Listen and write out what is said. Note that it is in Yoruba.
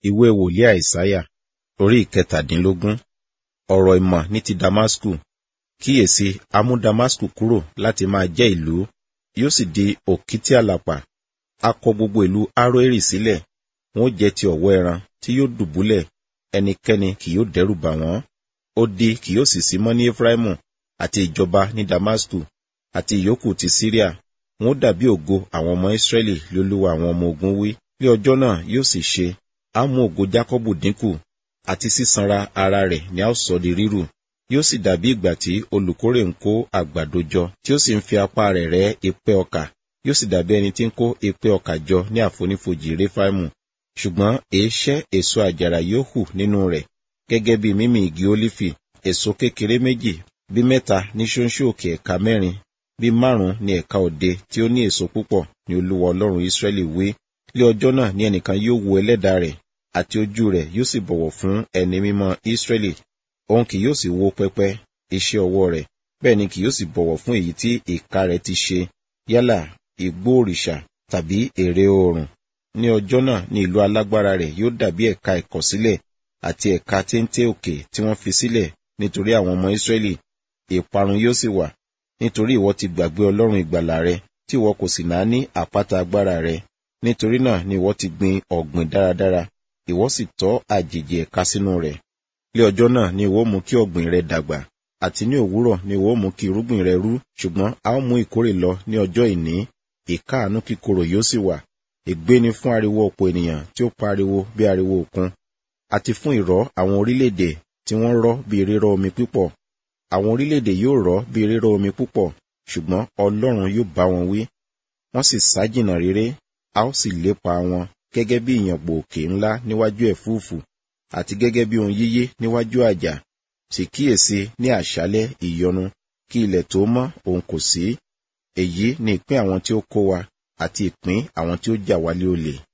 ìwé wòlíì àìsáyà orí ìkẹtàdínlógún ọ̀rọ̀ ìmọ̀ ní ti damasku kíyèsí a mú damasku kúrò láti máa jẹ́ ìlú yóò sì di òkìtì àlàpà a kọ gbogbo ìlú aroeri sílẹ̀ wọn ó jẹ́ ti ọ̀wọ́ ẹran tí yóò dùbúlẹ̀ ẹnikẹ́ni kì yóò dẹ́rù bà wọ́n odi kì yóò sì sí mọ́ ní efraimu àti ìjọba ní damasku àti ìyókù ti syria wọn ó dàbí ògo àwọn ọmọ israẹli lólúwa àwọn ọmọ ogun wí ní ọjọ́ náà yóò sì ṣe á mú ògo jákọ́bù dínkù àti sísanra ara rẹ̀ ni a ó sọ di rírù yóò sì dàbí ìgbà tí olùkórè ń kó àgbàdo jọ tí ó sì ń fi apá rẹ̀ rẹ́ epẹ́ ọkà yóò sì dàbí ẹni tí ń kó epẹ́ ọkà jọ ní àfonífojì réfáìmù ṣùgbọ́n èéṣẹ́ èso àjàrà yóò hù nínú rẹ̀ gẹ́gẹ́ bí mímì igi ólífì èso kékeré méjì bí mẹ́ta ní ṣóńṣó òkè ẹ̀ka mẹ́rin bí márùn-ún ní ẹ̀ka òde tí ó ní èso púpọ̀ ní olúwa ọlọ́run ìsírẹ́lì wí lé ọjọ́ náà ní ẹnìkan yóò wo ẹlẹ́dàá rẹ̀ àti ojú rẹ̀ yóò sì bọ̀wọ̀ fún ẹni mímọ́ ìsírẹ́lì òun kì yóò sì wo pẹpẹ iṣẹ́ ọwọ́ rẹ̀ bẹ́ẹ̀ ni kì yóò sì bọ̀wọ̀ fún èyí tí ìka rẹ̀ ti ṣe yálà igbó òrìṣà tàbí ère oòrùn ní ọjọ́ náà ní ìlú alágbára rẹ̀ yóò dàbí ẹ̀ka ìkọ̀sílẹ̀ àti ẹ̀ka téńté òkè tí wọ́n fi sílẹ̀ nítorí àwọn ọmọ ìsírẹ́lì ìparun yóò sì wà nítorí ìwọ ti gbàgbé ọlọ́run ìgbàlà rẹ tí ìwọ kò sì náà ní àpáta agbára rẹ nítorí náà ni ìwọ ti gbin ọ̀gbìn dáradára ìwọ sì tọ́ àjèjì ẹ̀ka sínú rẹ̀ lé ọjọ́ náà ni ìwọ mú kí ọ̀gbìn rẹ dàgbà àti ní òwúrọ̀ ni ìwọ mú kí irúgbìn rẹ rú ṣùgbọ́n a ó mú ìkórè lọ ní ọjọ́ ìní ìkáàánú kíkorò yóò sì wà ègbé ni fún ariwo ọ̀pọ̀ ènìyàn tí ó pariwo bí ariwo òkun àti fún ìrọ́ àwọn orílẹ̀-èdè tí wọ́n rọ́ bí rírọ́ omi púpọ̀ àwọn orílẹ̀-èdè yóò rọ́ bí rírọ́ omi púpọ̀ ṣùgbọ́n ọlọ́run yóò bá wọn wí wọ́n sì sá jìnnà réré a ó sì lépa wọn gẹ́gẹ́ bí ìyànpò òkè ńlá níwájú ẹ̀fúùfù àti gẹ́gẹ́ bí ohun yíyé níwájú àjà sì kíyèsí ní àṣálẹ́ ìyọnu kí ilẹ̀ tó mọ́ òun kò sí èyí ni ìpín àwọn tí ó kó wa àti ìpín àwọn tí ó jà wálé olè